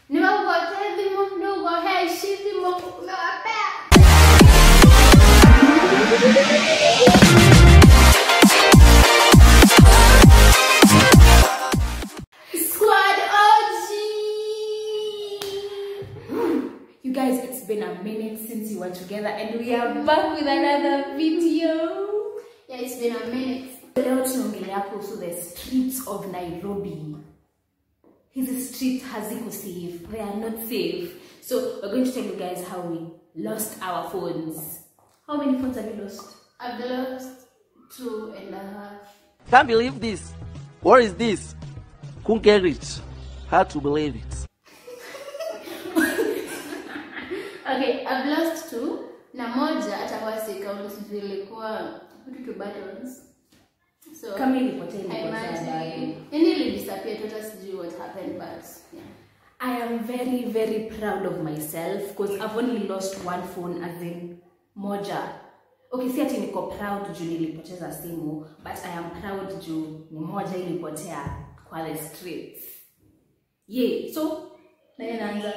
Nimekupatia dhimo ndogo heshima umewapea. Squad OG. You guys, it's been a minute since we were together and we are back with another video. Yeah, it's been a minute. Leo tunaongelea kuhusu the streets of Nairobi. Hizi street haziko safe. They are not safe. So we're going to tell you guys how we lost our phones. How many phones have you lost? I've lost two and a half. Can't believe this. What is this? Couldn't get it. Hard to believe it. Okay, I've lost two. Na moja atakuwa si count zilikuwa vitu tu buttons. So Kama ilipotea ilipotea haimagine. bado. Yani ilidisappear tu hata sijui what happened but yeah. I am very, very proud of myself because I've only lost one phone as in moja. Okay, si ati niko proud juu nilipoteza simu, but I am proud juu ni moja ilipotea kwa the streets. Ye, so nani anaanza?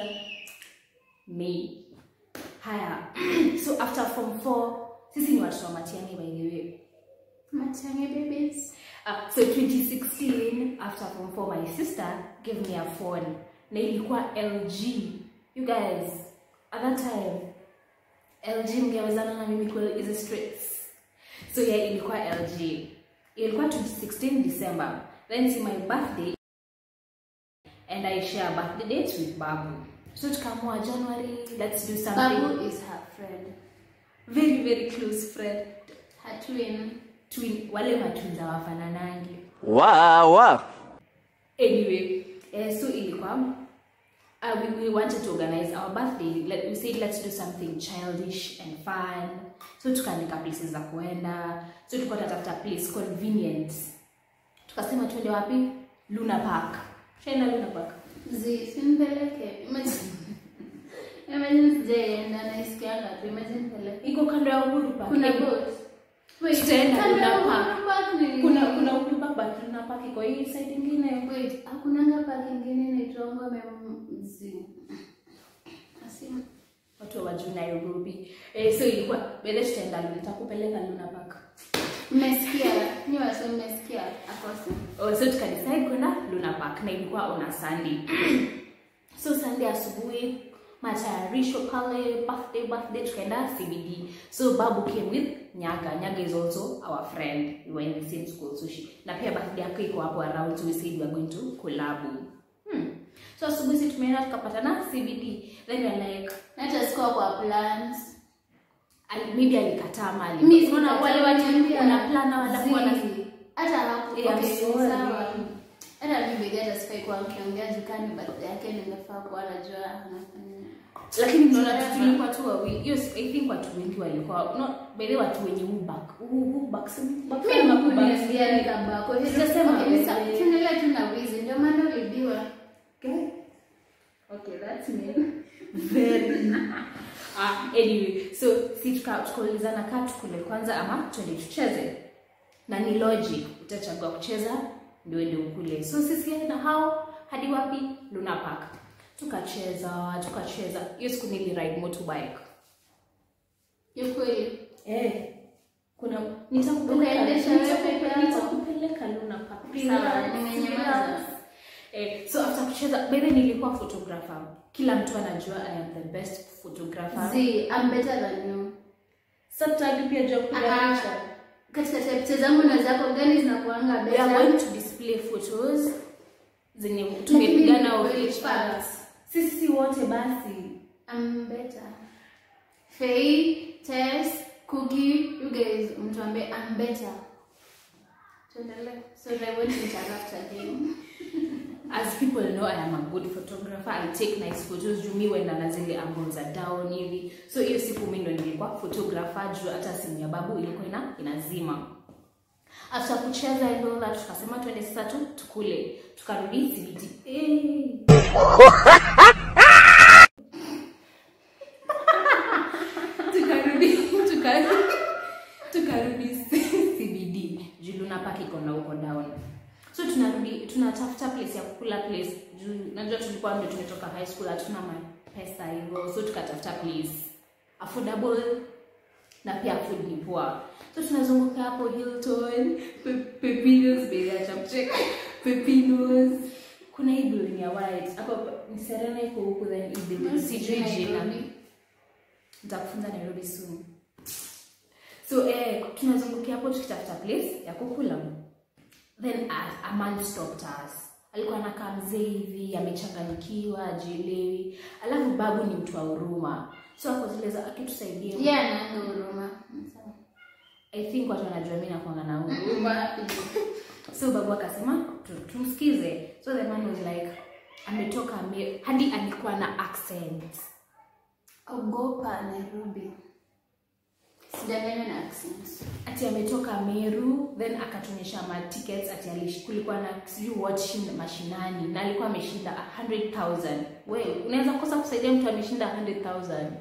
Me. Haya. so after form 4, sisi ni watoto wa Matiang'i by the way. Matiang'i babies. Uh, so 2016 after form 4 my sister gave me a phone na ilikuwa LG you guys at that time LG mngewezana na mimi kwa hizi streets so yeah ilikuwa LG ilikuwa 2016 December then see my birthday and I share birthday dates with Babu so tukaamua January let's do something Babu is her friend. very very close friend Her twin. twin wale matwins hawafananangi Wow, wow. anyway eh, so ilikuwa uh, we, we wanted to organize our birthday Let, we said let's do something childish and fun so tukaandika places za kuenda so tulikuwa tunatafuta place convenient tukasema tuende wapi luna park shaenda luna park Zi, simpeleke. Imagine. Imagine sijaenda naisikianga tu. Imagine peleke. iko kando ya uhuru park Kuna Eh, boat. Wait, Tutaenda kando Luna ya Park. Uhuru Park ni- kuna kuna uhuru park but luna park iko hii side ingine Wait, hakunanga park ingine inaitwangwa Memzi. Asi- watu wa wajuu nairobi eh, so ilikuwa bele tutaenda luna nitakupeleka luna park Mmesikia? Nyi wasi mmesikia? Akose. Oh, so tukadecide kwenda Luna Park na ilikuwa on a Sunday. so Sunday asubuhi matayarisho pale birthday birthday tukaenda CBD. So Babu came with Nyaga. Nyaga is also our friend. We were in the same school so she na pia birthday yake iko hapo around so we said we are going to collab. Hmm. So asubuhi sisi tumeenda tukapatana CBD. Then we are like Hata sikuwa kwa plans. ali- maybe alikataa mali. Mimi Unaona wale watu sikuniambia. wana plan walafu wana Zi, hata hapo Yeah, I'm okay, sorry. sawa. hata mimi bidhaa hata sifai kuwa mkiongea jukani birthday yake ningefaa kuwa najua anafanya lakini mnaona tu tulikuwa tu wawili hiyo si- i think watu wengi walikuwa no by the way watu wenye ubak ubak mimi kuniambia nikabako Sijasema Okay, wewe. sa- tuendelee tu na wizi ndio maana ulibiwa okay that's me very ah anyway so si tuka tukaulizana kaa tukule kwanza ama twende tucheze na ni logic utachagua kucheza ndio ende ukule so sisi na hao hadi wapi Luna Park tukacheza tukacheza hiyo siku nili ride motorbike yukweli Eh, kuna nitakupeleka Ukaendesha wewe nitakupe- peke yako? nitakupeleka Luna Park. Sawa, Relax, nimenyamaza. relax. Eh, so after kucheza bebe nilikuwa photographer. Kila mtu anajua I am the best photographer. zi I'm better than you Sasa tutaki pia jua kupiga Ah, picha. katika picha zangu na zako gani zinakuanga We are better going to display photos zenye tumepigana Lakini of ni each facts. other. Sisi wote basi. I'm better. Faye, Tess, Cookie, you guys, mtuambie I'm better. Tuendelee. So I won't interrupt again. As people know I am a good photographer. I take nice photos. Juu mi wenda na zile angles za down hivi. So hiyo siku mi ndo nilikuwa photographer juu hata simu ya babu ilikuwa ina inazima. After kucheza and all that tukasema twende sasa tu tukule. Tukarudi CBD. Eh. tukarudi tukarudi tukarudi CBD. Juu Luna Park iko na huko down so tunarudi tunatafuta place ya kukula place juu najua tulikuwa ndio tumetoka high school hatuna ma- pesa hivyo so tukatafuta place affordable na pia food ni poa so tunazunguka hapo hilton Pe- pepinos bei acha kucheka pepinos kuna hii building ya white hapo ni serena iko huku then hii building sijui jina nitakufunza nairobi soon so eh, tunazungukia hapo tukitafuta place ya kukula then a, a man stopped us alikuwa anakaa mzee hivi amechanganyikiwa ajielewi alafu babu ni mtu wa huruma so ako zile za akitusaidia Yeye anaanga huruma. i think watu wanajua mi nakwanga na huruma so babu akasema tu- tumsikize so the man was like ametoka ame- hadi alikuwa na accent Ogopa Nairobi. Sidanganywa na accent. ati ametoka meru then akatuonyesha ma tickets ati alish- kulikuwa na sijui what shin- mashinani na alikuwa ameshinda 100000 we unaweza kosa kusaidia mtu ameshinda 100000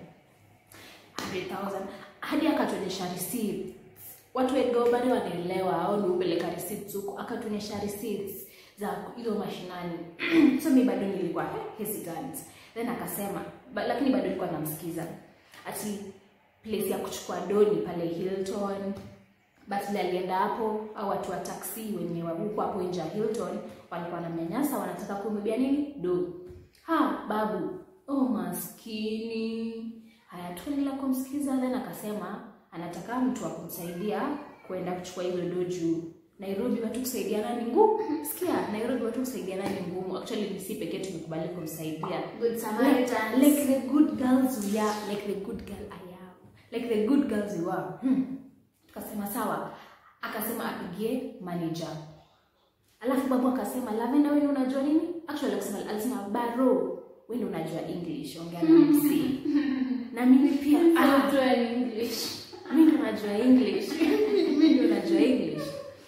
100000 hadi akatuonyesha receipts watu wengi bado wanaelewa au ni upeleka receipts huko akatuonyesha receipts za hizo mashinani so mi bado nilikuwa eh, hesitant then akasema ba, lakini bado nilikuwa namsikiza ati place ya kuchukua doni pale hilton but vile alienda hapo au watu wa taksi wenye wa huko hapo nje ya hilton walikuwa na mnyanyasa wanataka kumwibia nini do ha babu oh maskini haya tukaendelea kumsikiza then akasema anataka mtu wa kumsaidia kwenda kuchukua hizo do juu nairobi watu kusaidiana ni ngumu sikia nairobi watu kusaidiana ni ngumu actually ni si pekee tumekubali kumsaidia Good like, Samaritans. like the good girls we are like the good girl I am like the good girls we were hmm. tukasema sawa akasema apigie manager alafu babu akasema lavenda wewe ndio unajua nini actually alisema alisema baro wewe ndio unajua english ongea na msi na mimi pia ah, Mtu wa English. mimi ndo najua english mimi ndo najua english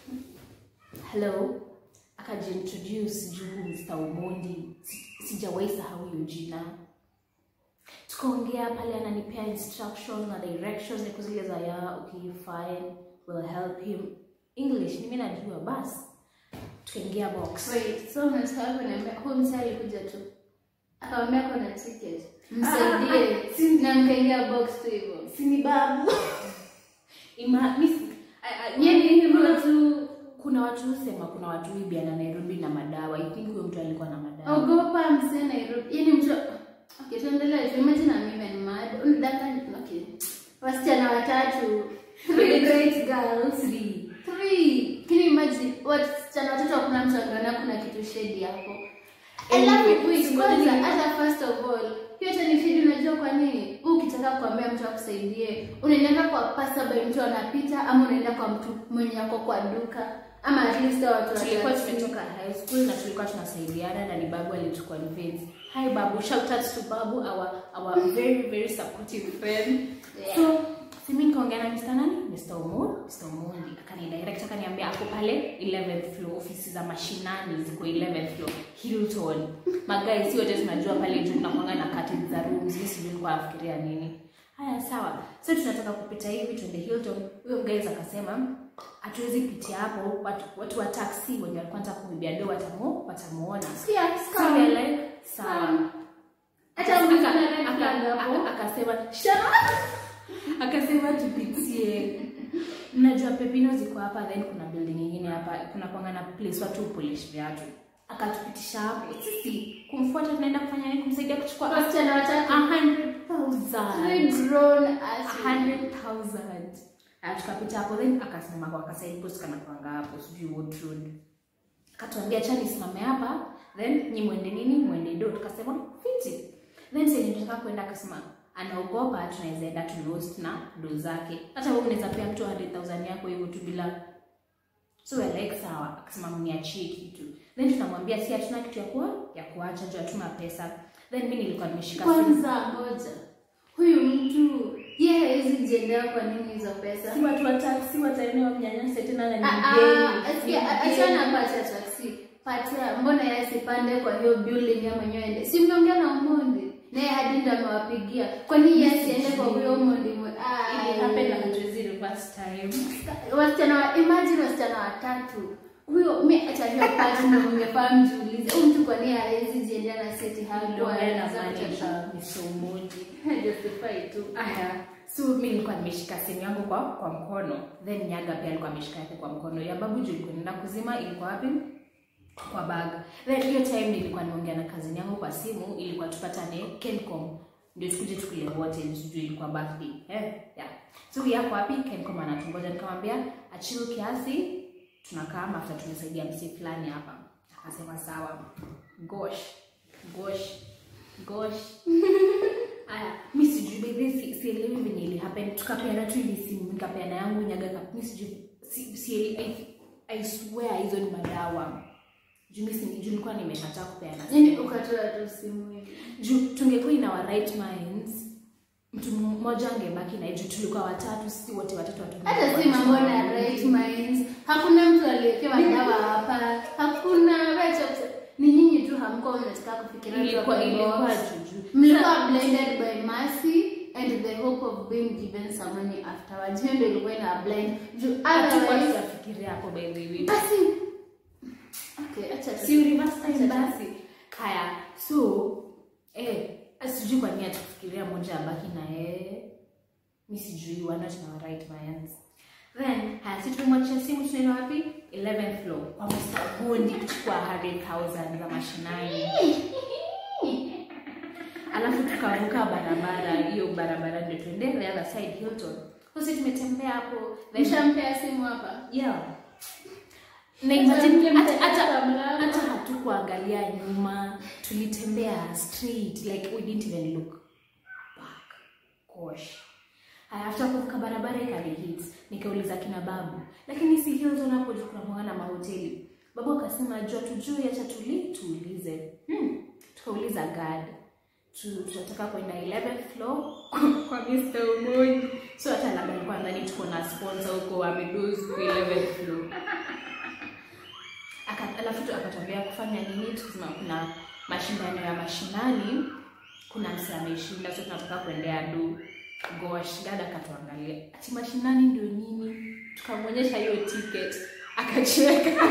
hello akajiintroduce juu mr umondi Si- sijawahi sahau hiyo jina tukaongea pale ananipea instructions na directions niko zile za ya okay fine will help him english nimi najua basi tukaingia box Wait, so unataka kuniambia huyu msee alikuja tu akamwambia kuna ticket msaidie na mkaingia box tu hivyo sini babu Ima, misi, I- I- Yaani hivyo kuna watu kuna watu husema kuna watu huibiana nairobi na madawa i think huyo mtu alikuwa na madawa ogopa msee Nairobi yani mtu okay tuendelee tu imagine I'm even mad unadanganya okay wasichana watatu three great girls Three. three can you imagine wasichana watatu hakuna mtu angeona kuna kitu shady hapo Anyway, alafu wait si kwanza ngoja hata first of all hiyo tena ni shady unajua kwa nini Wewe ukitaka kuambia mtu akusaidie unaenda kwa passerby mtu anapita ama unaenda kwa mtu mwenye ako kwa duka ama at least hao watu tulikuwa watatu. tumetoka high school na tulikuwa tunasaidiana na ni babu alitukua convince hi babu shout out to babu our our very very supportive friend Yeah. so simi nikaongea na Mr. nani Mr. Omo Mr. Omondi akani direct akaniambia ako pale 11th floor ofisi za mashinani ziko 11th floor Hilton magai si wote tunajua pale juu tunakwanga na curtains za rooms mimi sijui kwa afikiria nini haya sawa so tunataka kupita hivi twende Hilton huyo guys akasema hatuwezi pitia hapo watu, watu wa taxi wenye walikuwa wanataka kumwibia do watamu watamuona Sikia, so we are like sawa Scam. hata Aka- mtu aka- anaenda aka- hapo aka- akasema akasema tupitie mnajua pepino ziko hapa then kuna building nyingine hapa kuna kwanga na place watu polish viatu akatupitisha hapo sisi kumfuata tunaenda kufanya nini kumsaidia kuchukua a wasichana watatu hundred three thousand grown a ass hundred thousand Ah, tukapita hapo then akasimama kwa kasaid post kana kwanga hapo sijui what road akatuambia chani simame hapa then nyi mwende nini mwende do tukasema fiti then sasa tunataka kwenda akasema anaogopa tunaweza enda tu lost na do zake hata wewe unaweza pea mtu 100000 yako hivyo tu bila so we're like sawa akasema mniachie kitu then tunamwambia si hatuna kitu ya kuwa ya kuacha juu hatuna pesa then mimi nilikuwa nimeshika simu kwanza ngoja huyu mtu ye hawezi jiendea kwa nini hizo pesa si watu wa taksi wataenea wamnyanyase tena na ni Ah, mgeni. ah, asikia, Ni achana mgeni. pacha taksi patia mbona yeye asipande kwa hiyo building ya mwenyewe ende si mmeongea na umondi naye hadi ndo amewapigia kwani yeye asiende kwa huyo umondi mwe- Ah, It happened na hatuwezi reverse time. wasichana wa- imagine wasichana watatu huyo mi acha hiyo part ndio ungefaa mjiulize huyu mtu kwa nini hawezi jiendea na seti hakuwa Niliongea na anaweza kutosha manager Mr. Umoji. justify tu Aya, so mi nilikuwa nimeshika simu yangu kwa kwa mkono, then Nyaga pia alikuwa ameshika yake kwa mkono. Ya babu juu ilikuwa inaenda kuzima, ilikuwa wapi? Kwa bag. Then hiyo time nilikuwa nimeongea na kazini yangu kwa simu, ilikuwa tupatane Kencom ndio tukuje tukule wote, sijui ilikuwa birthday eh, yeah. So yako wapi? Kencom anatungoja, nikamwambia achill kiasi, tunakaa after tumesaidia msi fulani hapa. Akasema sawa. Gosh, gosh, gosh. Aya, mi sijui baby, si, sielewi venye ili happen. Tukapeana tu ili simu, nikapeana yangu nyaga, ka- mi sijui si, si, I, I swear hizo ni madawa. Juu mi si- juu nilikuwa nimekataa kupeana yani simu. ukatoa tu simu hivi Juu tungekuwa in our right minds, mtu mmoja angebaki na juu tulikuwa watatu, sisi wote watatu watu. hata si mambo na right minds hakuna mtu aliyekewa dawa hapa hakuna right of- ni nyinyi tu hamkuwa mnataka kufikiria Ilikuwa tu ilikuwa box. juju. mlikuwa blinded by mercy and the hope of being given some money afterwards hiyo ndio ilikuwa ina blind juu Hatukuwa otherwise tunafikiria hapo by the way. basi okay acha tu. si reverse time Acha tu. basi haya so eh sijui kwa nini atufikiria moja abaki na yeye mi sijui wana tuna right minds then haya si tumemwachia simu tunaenda wapi 11th floor kwa Mr. Gondi kuchukua 100,000 za mashinani alafu tukavuka barabara hiyo barabara ndio tuende the other side Hilton sisi tumetembea hapo then mshampea simu hapa yeah na imagine Hata hata hata mlikuwa hata hatukuangalia nyuma tulitembea straight like we didn't even look back gosh Haya, after kuvuka barabara ikani hit nikauliza kina babu lakini si Hilton hapo juu kuna mwanga na mahoteli babu akasema jua tujui acha tuli tuulize hmm. tukauliza guard tu- tunataka kwenda 11th floor kwa Mr. Umoji so hata labda alikuwa ndani tuko na sponsor huko amedozu 11th floor Aka- alafu tu akatuambia kufanya nini tukasema kuna mashindano ya mashinani kuna msi ameshinda so tunataka kuendea du gosh dada akatuangalia ati mashinani ndio nini tukamwonyesha hiyo ticket akacheka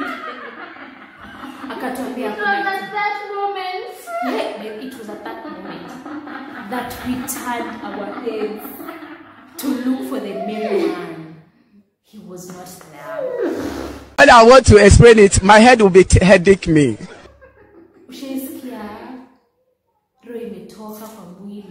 akatuambia It was kuna at that moment Yeah, but it was at that moment that we turned our heads to look for the mailman. He was not there. When I want to explain it, my head will be t- headache me. Ushaisikia roho imetoka kwa mwili.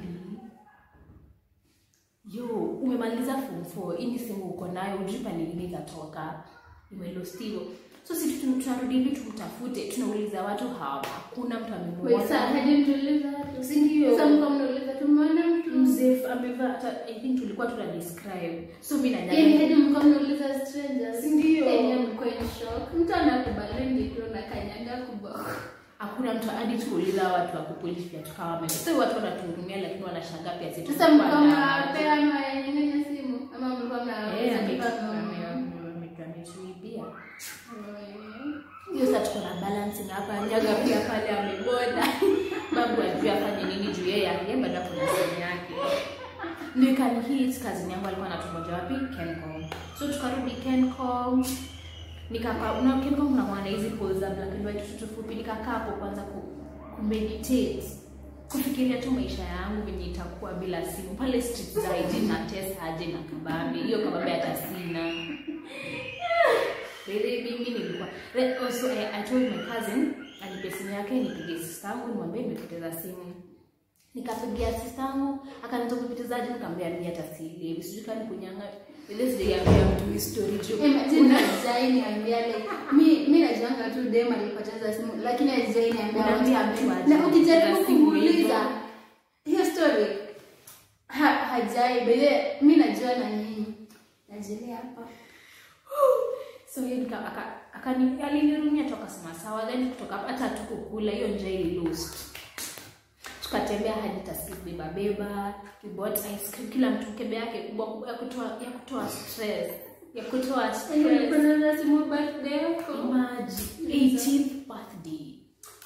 Yo, umemaliza form 4, hii ni simu uko nayo, ujui pale lini itatoka. Imelostiwa. So sisi tu- tunarudi hivi tumtafute, tunauliza watu hawa, hakuna mtu Wait, sir, amemuona. hadi mtuuliza watu. Si ndio? Sasa mko mnauliza tumeona mtu mzee amevaa hata i think tulikuwa tuna describe so mi na yani hadi nyanya mko mnauliza strangers Si ndio? yani mko in shock mtu anakubali ndio na kanyaga kubwa hakuna mtu hadi tuuliza watu wa kupolish pia tukawa wame so watu wanatuhurumia lakini wanashangaa pia sisi sasa tulikuwa mko na- mnapea manyanya simu ama mlikuwa Eh, mnauliza ame- kipa ame- ame- ametuibia hiyo sasa tuko na balance na hapa nyaga pia pale ameboda babu ajui afanye nini juu yeye yeye bado ako na simu yake ndio ikani hit kazini yangu alikuwa anatungoja wapi Kencom so tukarudi Kencom nikakaa una Kencom kuna mwana hizi pose za black and white tu fupi nikakaa hapo kwanza ku, ku meditate kufikiria tu maisha yangu venye itakuwa bila simu pale street za IG na test aje na kabambe hiyo kabambe hata sina Really, mimi nilikuwa Then also I, I told my cousin anipe simu yake nipige sister yangu nimwambie nimepoteza simu nikapigia sister yangu akaniza kupotezaje nikamwambia mimi hata sielewi sijui kani kunyanga ile sijaambia mtu hii story juu imagine ajai niambia like mi mi najuanga tu dem alipoteza simu lakini ajai niambia what Unaambia happened. mtu aje na ukijaribu kupoteza simu kumuuliza hiyo story ha, hajai bele mi najua na nyinyi najelea hapa so yeye nika aka akani alinirumia toka sema sawa then kutoka hapo hata tukukula hiyo njaa ili lost tukatembea hadi taski beba beba we bought ice cream kila mtu kebe yake kubwa kubwa ya kutoa ya kutoa stress ya kutoa stress ulipoteza simu birthday yako imagine 18th birthday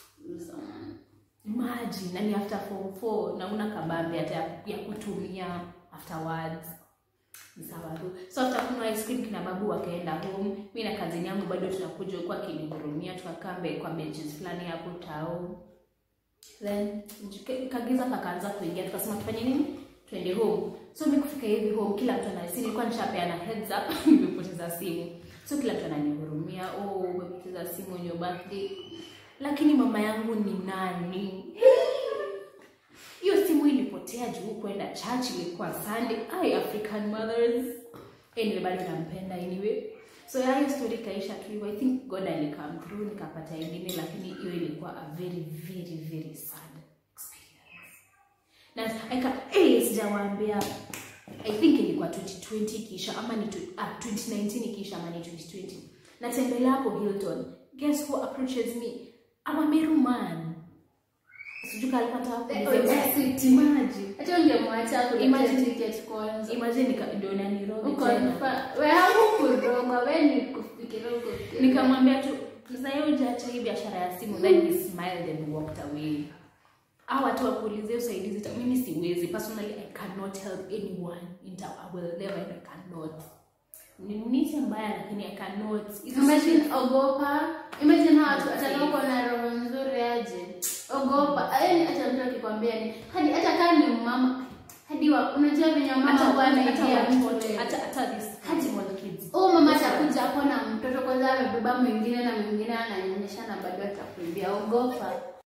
imagine nani after form 4 na una kabambe hata ya, ya kutumia afterwards ni sawa tu so after kunywa ice cream kina babu wakaenda home mi na kazini yangu bado tunakuja huku akinihurumia tukakaa mbe- kwa benches fulani hapo tao then jike- kagiza kakaanza kuingia tukasema tufanye nini twende home so mi kufika hivi home kila mtu anasi nilikuwa nishapeana heads up nimepoteza simu so kila mtu ananihurumia oh umepoteza simu on your birthday lakini mama yangu ni nani hiyo simu ilipotea juu kwenda church ilikuwa sunday ai african mothers anyway bado nampenda anyway so ya hiyo story ikaisha tu hivyo i think god alikam through nikapata ingine lakini hiyo ilikuwa a very very very sad experience na aka eh sijawaambia i think ilikuwa 2020 kisha ama ni tw- ah, 2019 kisha ama ni 2020 natembelea hapo hilton guess who approaches me I'm a Meru man sijui kama alikuwa anataka Eh, kunisema- audacity. Imagine. hata ungemwacha kulipia Imagine- ticket kwanza imagine nika- ndio nanirobi uko tena nifa- we hakukurogwa we ni kufikiria uko nikamwambia tu mzae ujaacha hii biashara ya simu then he smiled and walked away au watu wakuulizie usaidizi ta- mimi siwezi personally i cannot help anyone in town i will never and i cannot ni nisi mbaya lakini i cannot It's imagine just- ogopa imagine hawa watu hata kama uko na roho nzuri aje ogopa yani hata mtu akikwambia ni hadi hata kama ni mama hadi wa, unajua venye hata mama huwa hata anaidia mtu watoto wewe. hata hata this Hadi- small kids huyu mama atakuja hapo na mtoto kwanza amebeba mwingine na mwingine ananyonyesha na bado atakuibia ogopa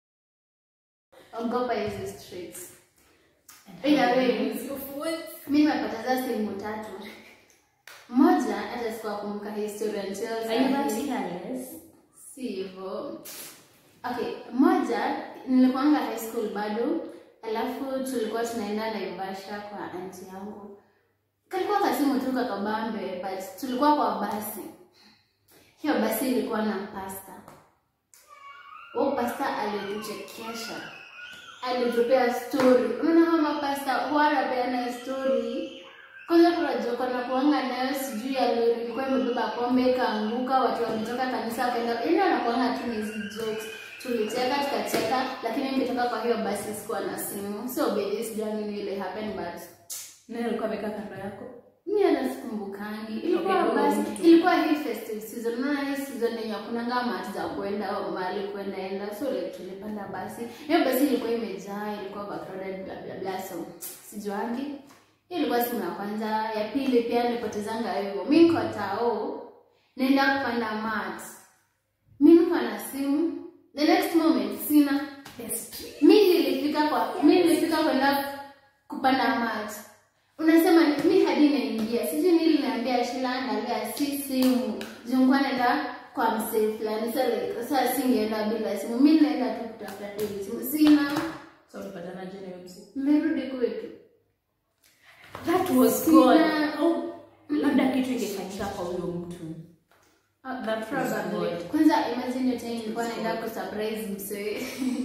ogopa hizi streets Either way, mi nimepoteza simu tatu moja hata sikuwakumbuka historia until are you that sahi. careless si hivyo okay moja nilikuanga high school bado alafu tulikuwa tunaenda naivasha kwa anti yangu kalikuwa kasimu tu kakabambe but tulikuwa kwa basi hiyo basi ilikuwa na pasta huo pasta alituchekesha alitupea story unaona kama pasta huwa anapeana story kwanza kuna joko na kuanga nayo sijui ya lori ilikuwa imebeba pombe ikaanguka watu wametoka kanisa wakaenda yaani wanakuanga tu ni hizi jokes tulicheka tukacheka lakini nikitoka kwa hiyo basi sikuwa na simu so baby sijua nini ile happen but nani alikuwa amekaa kando yako mi hata sikumbukangi ilikuwa Okay, basi huyo mtu. ilikuwa hii festive season unaona hii season yenye hakunanga mati za kwenda au mahali kwenda enda so like tulipanda basi hiyo basi ilikuwa imejaa ilikuwa overcrowded bla bla bla so sijuangi hiyo ilikuwa simu ya kwanza ya pili pia nilipotezanga hivyo mi niko tao naenda kupanda mat mi niko na simu the next moment sina mi nilifika kwa mi nilifika kwenda kupanda mat unasema ni- mi hadi naingia sijui nili naambia shila angalia si simu zungua naenda kwa msee fulani sa like, saa singeenda bila simu mi naenda tu kutafuta tu hizi simu sina so ulipatana je na huyo msi merudi kwetu that was Sina- God au labda kitu ingefanyika kwa huyo mtu Ah, That was probably. God. kwanza imagine hiyo time nilikuwa naenda kusurprise msee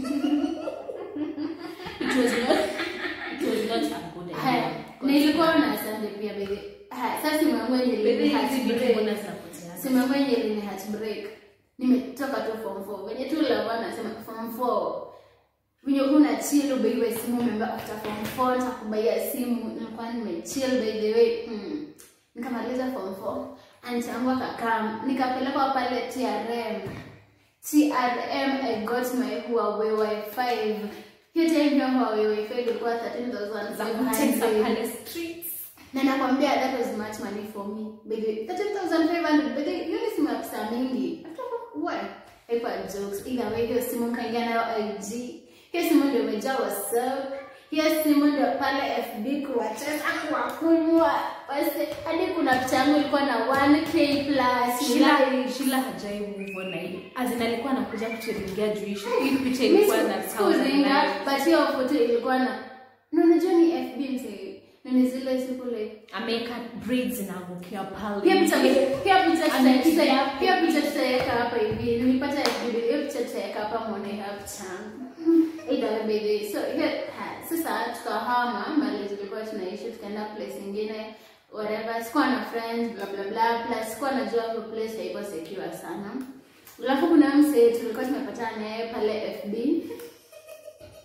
it was not it was not a good haya idea nilikuwa na asante pia baby haya sasa simu yangu yenye Baby, ilini hizi heart vitu break. mbona zinapoteana? simu yangu yenye ilini heart break nimetoka tu form 4 venye tu lava nasema form 4 venye kuna chill ubeiwe simu umeambia after form 4 nitakubaia simu nilikuwa nimechill by the way hmm. nikamaliza form 4 anti yangu akakaa nikapelekwa pale TRM TRM I got my Huawei Wi-Fi hiyo time hiyo Huawei Wi-Fi ilikuwa Za kutesa 13,500 pale streets na nakwambia that was much money for me baby 13500 baby hiyo ni simu ya pesa mingi what haikuwa jokes either way hiyo simu kaingia nayo IG hiyo simu ndio imejaa whatsapp hiyo simu ndio pale FB kuwacheza kuwakunywa basi hadi kuna picha yangu ilikuwa na 1k plus Shila Shila hajai move on na hili. Azina alikuwa anakuja kuturingia juu hii hii picha ilikuwa na sikuringa but hiyo foto ilikuwa na na unajua ni FB msee na ni zile siku like ameweka braids zinaangukia pale. Pia picha pia picha tuta- Amepiga tuta- pia picha tutaweka hapa hivi. Nilipata video hiyo picha tutaweka hapa muone hapa changu. Ida baby. So hiyo ha, sasa tukahama mali tulikuwa tunaishi tukaenda place nyingine whatever. Sikuwa na friends bla bla bla plus sikuwa najua hiyo place haiko secure sana. Alafu kuna msee tulikuwa tumepatana naye pale FB.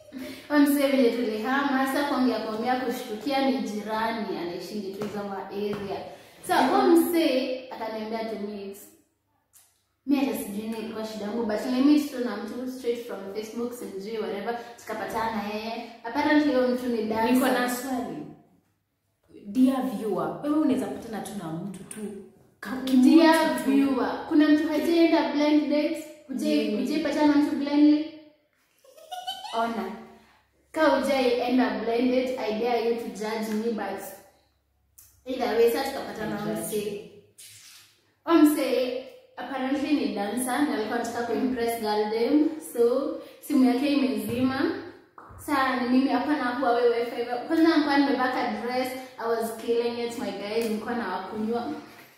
Wamsee vile tulihama sasa kuongea kuongea kushtukia ni jirani anaishingi tu hizo ma area. Sasa huyo msee akaniambia to meet. Mimi hata sijui nini ilikuwa shida yangu but nilimit tu na mtu straight from Facebook sijui whatever tukapatana na yeye. Apparently huyo mtu ni dancer. niko na swali dear viewer wewe unaweza patana tu na mtu tu ka- kimtu Dear tu. viewer, kuna mtu hajaenda blind date? Hujai Mimi. hujai patana na mtu blindly? Ona. Ka hujai enda blind date, I dare you to judge me but either way sasa tukapatana na Judge. msee. Huyo msee apparently ni dancer na alikuwa anataka kuimpress girl dem so simu yake imezima saa ni mimi hapa na huwa wewe wifi kwanza nilikuwa nimevaa ka dress i was killing it my guys nilikuwa na wakunywa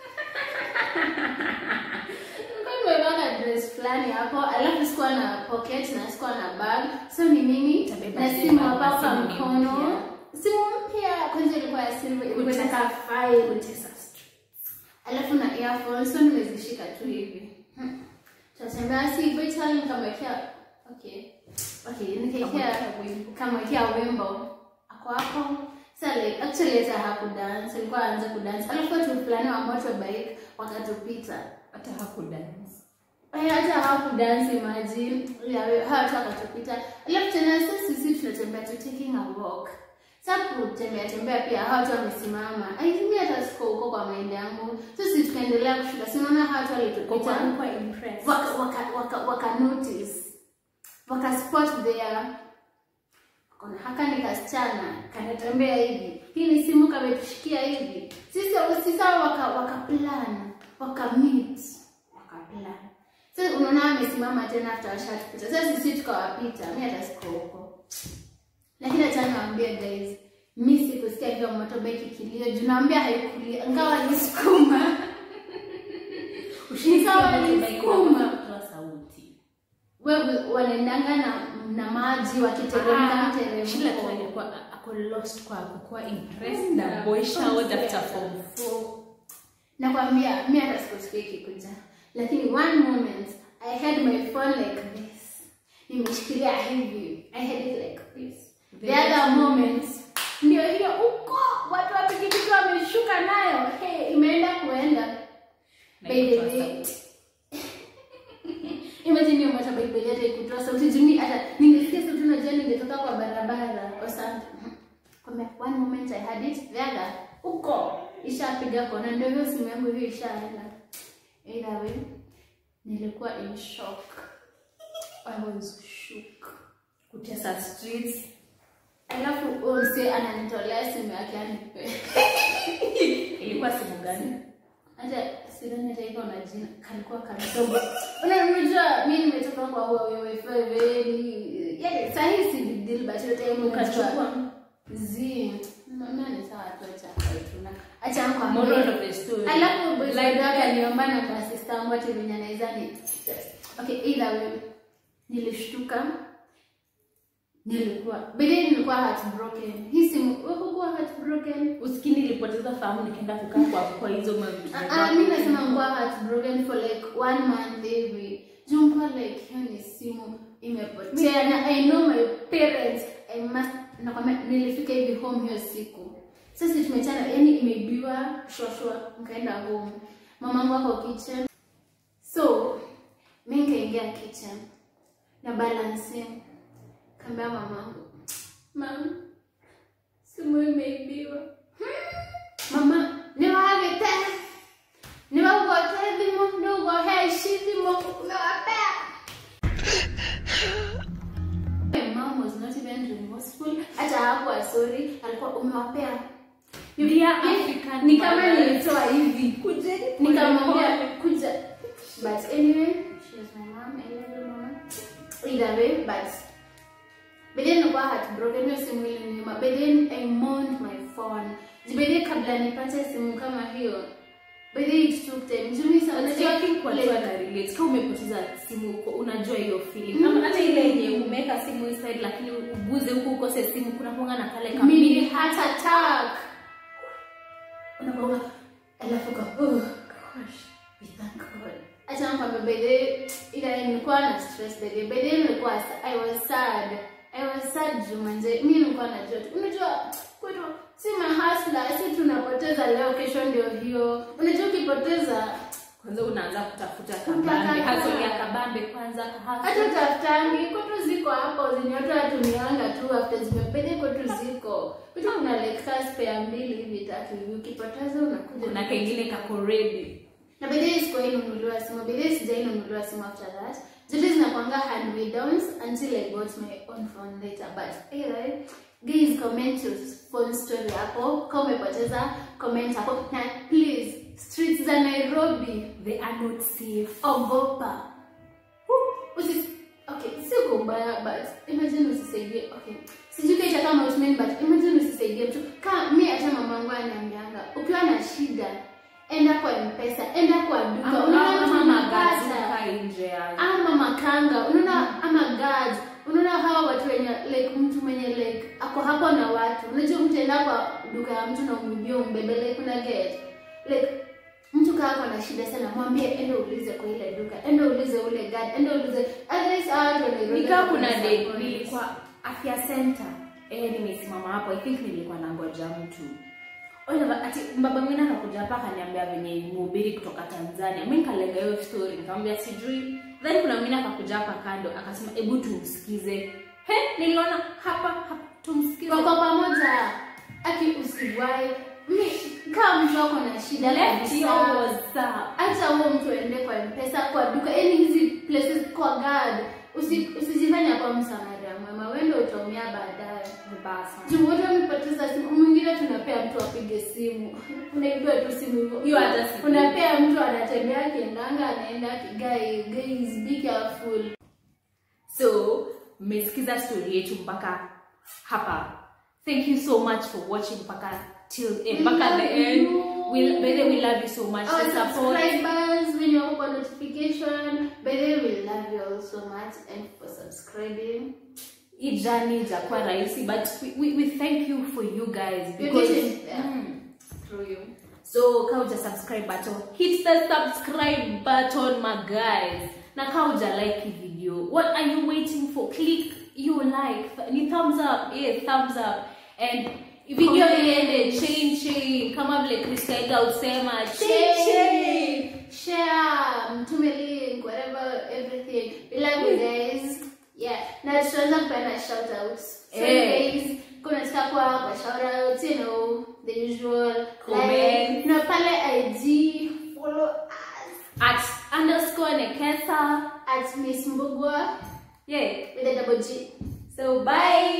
nilikuwa nimevaa ka dress fulani hapo alafu sikuwa na pocket na sikuwa na bag so ni mimi Utabeba na zile simu bag hapa na kwa simu ni mkono mpya. simu mpya kwanza ilikuwa ya silver ilikuwa Kutesa- inakaa file kutesa street. alafu na earphones so nimezishika tu hivi Hmm. tunatembea si vital nikamwekea okay okay nikaekea Kamwekea wimbo. kamwekea wimbo ako hapo sa like actually hata hakudance alikuwa aanza kudance alafu watu fulani wa motorbike wakatupita hata hakudance Eh, hata hawakudance imagine Ya, hawa watu wakatupita alafu tena sasa sisi tunatembea tu taking a walk sa kutembea tembea pia hawa watu wamesimama aimi hata siko huko kwa maindi yangu so sisi tukaendelea kushuka sinaona hawa watu walitupita kwa impressed waka, waka, waka, waka notice waka spot there kona haka ni kasichana kanatembea hivi hii ni simu kametushikia hivi sisi sisi hao waka waka plan waka meet waka plan sasa unaona amesimama tena after washatupita sasa sisi tukawapita mi hata siko huko lakini acha niwaambie guys mi sikusikia hiyo motorbike ikilio juu naambia haikulia ngawa nisukuma Nikawa nilisukuma. kutoa sauti wewe wanaendanga na, na maji wakiteremka Shila tu mteremko alikuwa ako lost kwa kukuwa impressed na boy showered after form four. nakwambia mi hata sikusikia ikikuja lakini one moment i had my phone like this nimeshikilia hivi i had it like this the other moment ndio hiyo uko watu wa pikipiki wameshuka nayo hey, imeenda kuenda Na By the ikutoa way, sauti. imagine hiyo motorbike by hata ikutoa sauti juu mi hata ningesikia sauti najua ningetoka kwa barabara or something kwambia one moment i had it the other uko ishapiga kona ndio hiyo simu yangu hiyo ishaenda either way nilikuwa in shock i was shook kutesa streets alafu huyo msee ananitolea simu yake anipe ilikuwa simu gani hata sidhani hata iko na jina kalikuwa kadogo Una- unajua mi nimetoka kwa Huawei very yani sahii si big deal but hiyo time unajua ukachukua zi mama ni sawa tu acha kaituna acha moral nikwambie of the story alafu boyfriend Like- wake aliomba na kwa sister wangu ati venye anaweza ni okay either way nilishtuka nilikuwa bidii nilikuwa heartbroken hii simu wewe kuwa heartbroken usikini nilipoteza fahamu nikaenda kukaa kwa kwa hizo mavitu Ah, mi nasema nguwa heartbroken for like one month hivi juu mkuwa like hiyo ni simu imepotea na i know my parents i must nakwambia nilifika hivi home hiyo siku sasa tumechana yani imeibiwa shwashwa nkaenda home mamangu ako kitchen so mi nkaingia kitchen na balancing kaambia mamangu mam simu imeibiwa mama niwawite niwaugote thimo niugoheici thimo umewapea My mom was not even remorseful hata hakuwa sorry alikuwa umewapea Dear Ni- African ni kama mothers. nilitoa hivi kujeni nikamwambia kuja but anyway she was my mom I love you mama either way but but then nilikuwa heartbroken hiyo simu iliniuma but then I mourned my phone but then kabla nipate simu kama hiyo but then it took time juu mimi sana kama umepoteza simu uko unajua hiyo feeling kama hata ile yenye umeweka simu inside lakini uguze huko ukose simu kuna kuanga na kale mimi kamili heart attack unakuwa alafu ka oh gosh we thank God acha nikwambia by the way ila nilikuwa na stress by the way by the way nilikuwa sa- I was sad I was sad juu manze mi nilikuwa najua tu unajua kwetu si mahasla si tunapoteza leo kesho ndio hiyo unajua ukipoteza kwanza unaanza kutafuta Kutafuta. kabambe haso ya kabambe kwanza hata hasa tafutangi kwetu ziko hapo zenye watu watumianga tu after zimepenya kwetu ziko kwetu kuna like kaa spare mbili hivi tatu hivi ukipoteza unakuja kuna kengine kako ready na bedhii sikuwahi nunuliwa simu bedhii sijai nunuliwa simu after that zote zinakwanga hand me downs until i got my own phone later but anyway guys comment your phone story hapo kama umepoteza comment hapo na please streets za nairobi they are not safe ogopa Usi, okay si uko mbaya but imagine usisaidie okay sijui kaita kama outmen but imagine usisaidie mtu kama mi hata mamangu ananiambianga ukiwa na shida enda kwa mpesa enda kwa duka ama unaona ama tunapata magazuka nje ya ama makanga unaona ama guards unaona hawa watu wenye like mtu mwenye like ako hapo na watu unajua mtu enda kwa duka ya mtu na umwibie umbebe like kuna get like mtu kaa ako na shida sana mwambie enda uulize kwa ile duka enda uulize ule guard enda uulize otherwise hawa watu wanairobi nikaa kuna wako day disappointed. nilikuwa afya center eh nimesimama hapo i think nilikuwa nangoja mtu Oliver, ati baba mwingine akakuja hapa akaniambia venye mhubiri kutoka Tanzania. Mimi nikalenga hiyo story, nikamwambia sijui. Then kuna mwingine akakuja hapa kando akasema hebu tumsikize. He, niliona hapa, hapa tumsikize. wako pamoja aki usiwai mi kaa mtu ako na shida Left kabisa. your WhatsApp. hata huo mtu aende kwa mpesa kwa duka yani hizi places kwa guard usi, usijifanya kwa msamaria mwema wende utaumia baadaye Vibaya sana. juu wote wamepoteza simu mwingine tunapea mtu apige simu unaibiwa tu simu hivyo Hiyo hata sijui. unapea mtu anatembea akiendanga anaenda kigai guys be careful So, mmesikiza story yetu mpaka hapa. Thank you so much for watching mpaka till eh, We mpaka love the end. you. We, by the way, we love you so much. our The support. subscribers when you open notification by the way we love you all so much and for subscribing hii journey ijakuwa rahisi but we, we, we thank you for you guys We're because getting there. Mm. through you so ka uja subscribe button hit the subscribe button my guys na ka uja like hii video what are you waiting for click you like ni thumbs up yeah thumbs up and video Comment. iende chain chain kama vile Kristaida usema chain chain share mtume link whatever everything we love you guys yeah na tutaanza kupeana shout outs so Eh. guys kuna tutakuwa kwa shout outs you know the usual Comment. like na pale IG follow us at underscore nekesa at Miss Mbugwa yeah with a double G so bye